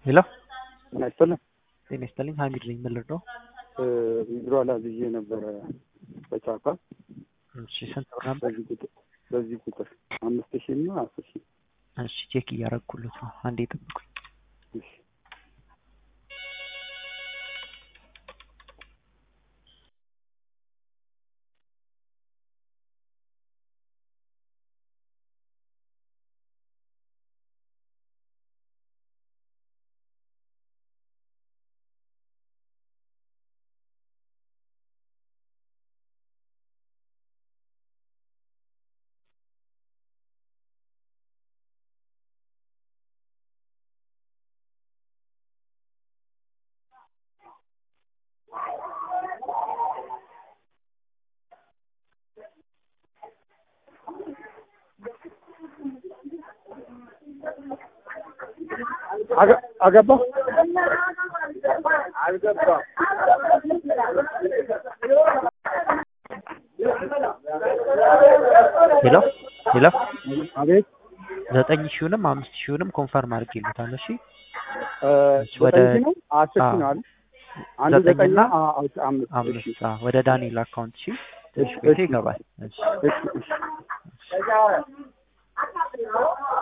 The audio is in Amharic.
ሄሎ ጤና ይስጥልኝ። ጤና ይስጥልኝ። ሀሚድ ነኝ። ምን ልርዳው? ዊዝድሮ አላዝዤ ነበረ በቻፓ እሺ ስንት ብር ነበር? በዚህ ቁጥር በዚህ ቁጥር አምስት ሺህ እና አስር ሺህ እሺ ቼክ እያረግኩለት ነው። አንዴ ጠብቁኝ። እሺ አገ- አገባ አልገባም። ሄሎ ሄሎ አቤት ዘጠኝ ሺውንም አምስት ሺውንም ኮንፈርም አድርጌለታለሁ። እሺ እ፣ ወደ- ዘጠኝ ሺህ ነው አስር ሺህ ነው አይደል? አንዱ ዘጠኝና ዘጠኝና አ- አ- አምስት እሺ አምስት አዎ፣ ወደ ዳንኤል አካውንት እሺ ትንሽ እሺ፣ ቆይቶ እሺ። ይገባል። እሺ እሺ እሺ